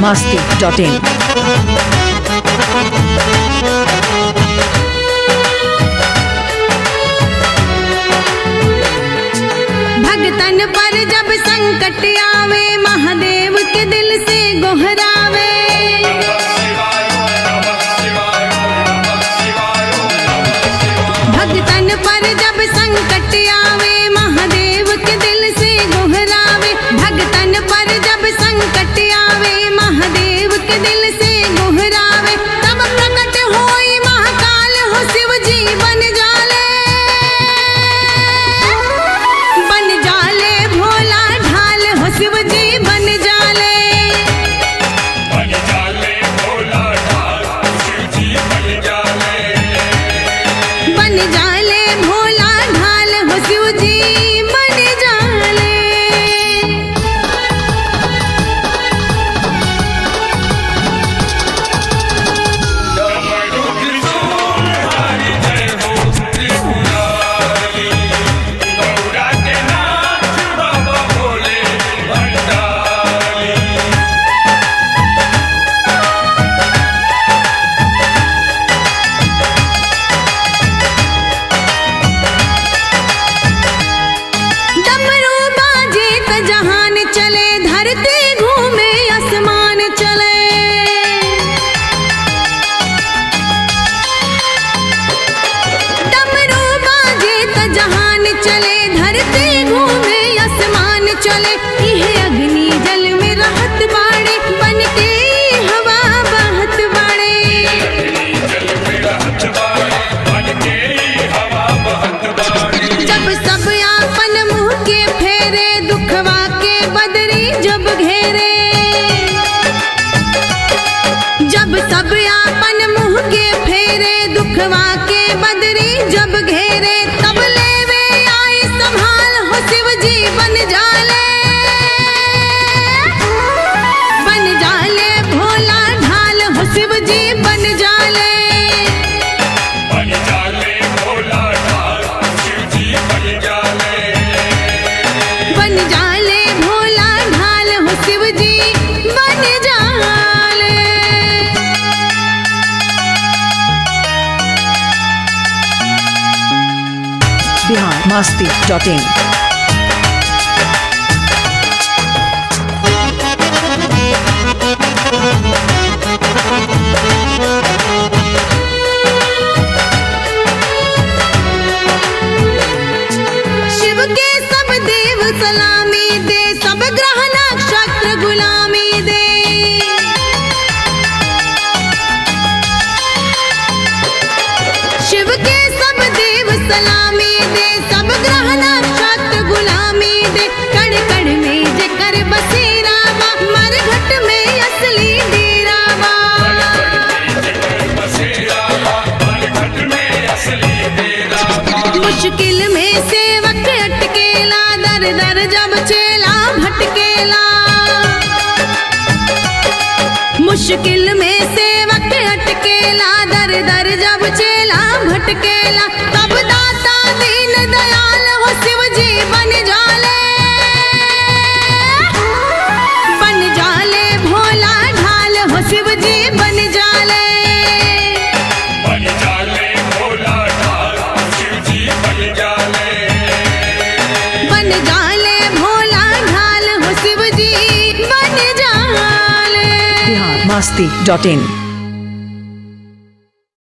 masti.in. भगतन पर जब संकट आवे महादेव के दिल से गोहरावे भगतन पर जब संकट आवे महादेव के दिल से गोहरावे भगतन पर जब संकट आवे महादेव के दिल से गोहरावे तब प्रकट होई महाकाल हो शिव जी बन जाले बन जाले भोला ढाल हो शिव जी बन जाले बन जाले भोला ढाल शिव जी बन जाले बन जाले भोला ढाल हो शिव जी बन जाले डमरू त्रिशूल हरि जय हो त्रिपुरारी गौरा के नाथ बाबा भोले भंडारी डमरू बाजे त जहान चले धरती घूमे आसमान चले डमरू बाजे त जहान चले धरती घूमे आसमान चले इह अग्नि जल में रहत बाड़े बन के हवा बहत बाड़े जल में रहत बाड़े बन के ही हवा बहत बाड़ी जब सब आपन मुंह के फेरे दुखवा के बदरी जब घेरे जब सब आपन मुंह के फेरे दुखवा के बदरी जब घेरे तब लेवे आई संभाल हो शिव जी बन जाले बन जाले भोला ढाल हो शिव जी बन जाले बन जाले भोला ढाल शिव जी बन जाले बन जाले भोला ढाल हो शिव जी बन जाले Bihar masti.in. शिव के सब देव सलामी दे सब ग्रह नक्षत्र गुलामी दे शिव के सब देव सलामी दे सब ग्रह नक्षत्र गुलामी दे कण कण में जेकर बसेरा बा मरघट में असली डेरा बा बसेरा मरघट में असली डेरा मुश्किल में सेवक अटकेला दर दर जब चेला भटकेला मुश्किल में सेवक अटकेला दर दर जब चेला भटकेला तब दाता दीन दयाल हो शिव जी बन जाले बन जाले भोला ढाल हो शिव जी बन जाले बन जाले भोला ढाल शिव जी बन जाले बन जाले भोला ढाल हो शिव जी बन जाले Bihar masti.in.